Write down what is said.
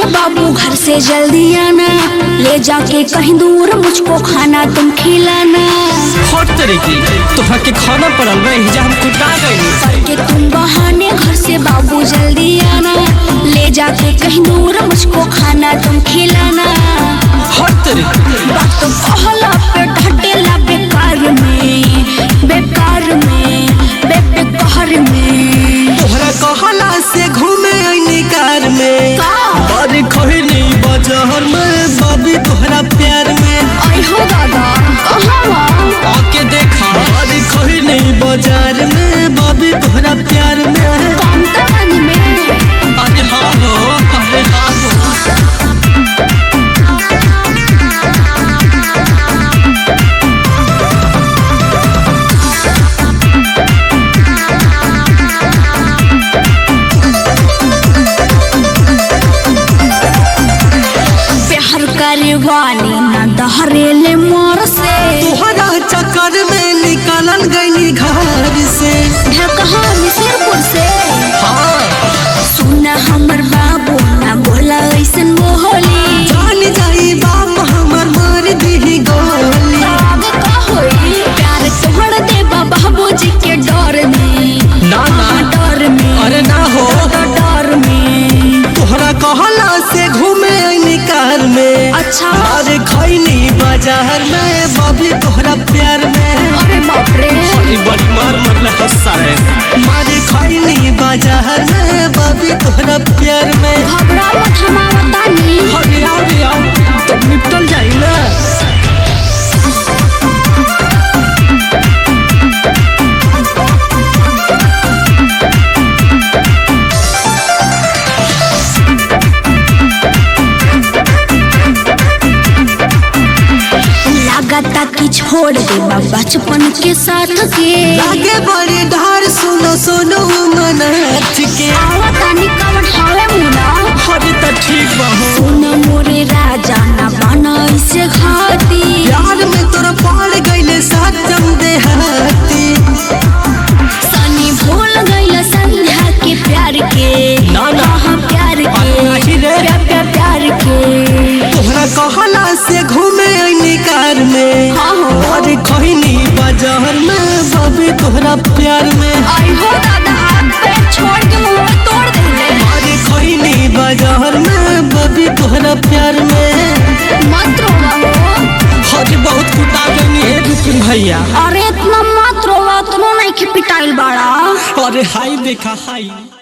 बाबू घर से जल्दी आना ले जाके कहीं दूर मुझको खाना तुम खिलाना हर तरीके तोहरा के खाना पड़ल बा एहिजा हम कुटा गइली करके तुम बहाने घर से बाबू जल्दी आना ले जाके कहीं दूर मुझको खाना तुम खिलाना हर तरीके बात तो कहला पे ढटेला बेकार में बेकार में बे बेकार में तोहरा कहला से घूमे आईनी कार में का अरे खैनी बाजार में बाबी तोहरा प्यार में आई हो दादा कहाँ आके देखा अरे खैनी बाजार में बाबी तोहरा प्यार में काउंटर वाली में अरे हाँ हो अरे हाँ हो प्यार करे वाली ना दहरेले मोर से तोहरा चक्कर में निकलल गईनी घर से है कहाँ मिसरपुर से हाँ सुना हमर बाबू ना बोला ऐसन मोहली जान जाई बाप हमर मार दी गोली आगे का होई प्यार तोहर दे बाबूजी के डर में ना ना डर में अरे ना हो डर में तोहरा कहला से घूमे आईनी कार में अच्छा अरे खैनी बाजार में बाबी तोहरा प्यार में अरे बाप रे बड़ी मार मरला हंसा है मारे खैनी बाजार में बाबी तोहरा प्यार में घबरा मत हमारा तानी अरे आओ रे आओ तब निपटल जाई ना लागता कि छोड़ दे बचपन के साथ के लागे बड़ी ढार सुनो सुनो मनाथ के आवता निकमट हवे मुना अरे तो ठीक बा हो सुन मोरे राजा ना बना इसे घाती प्यार में तोरा पड़ गईले सत्यम देहाती सनी भूल गइल संध्या के प्यार के ना, ना। हाँ, प्यार के नहीं रे। प्यार प्यार प्यार के तोहरा कहला से घूमे आईनी कार में हाँ हो अरे खैनी बाजार में बाबी तोहरा प्यार में आई हो दादा हाथ पैर छोड़ के मुंह तोड़ दे अरे खैनी बाजार में बाबी तोहरा प्यार में मत रोवा हो अरे बहुत कुटा गई है रुकिन भैया अरे इतना मत रोवा तुम नहीं के पिटाइल बाड़ा अरे हाई देखा हाई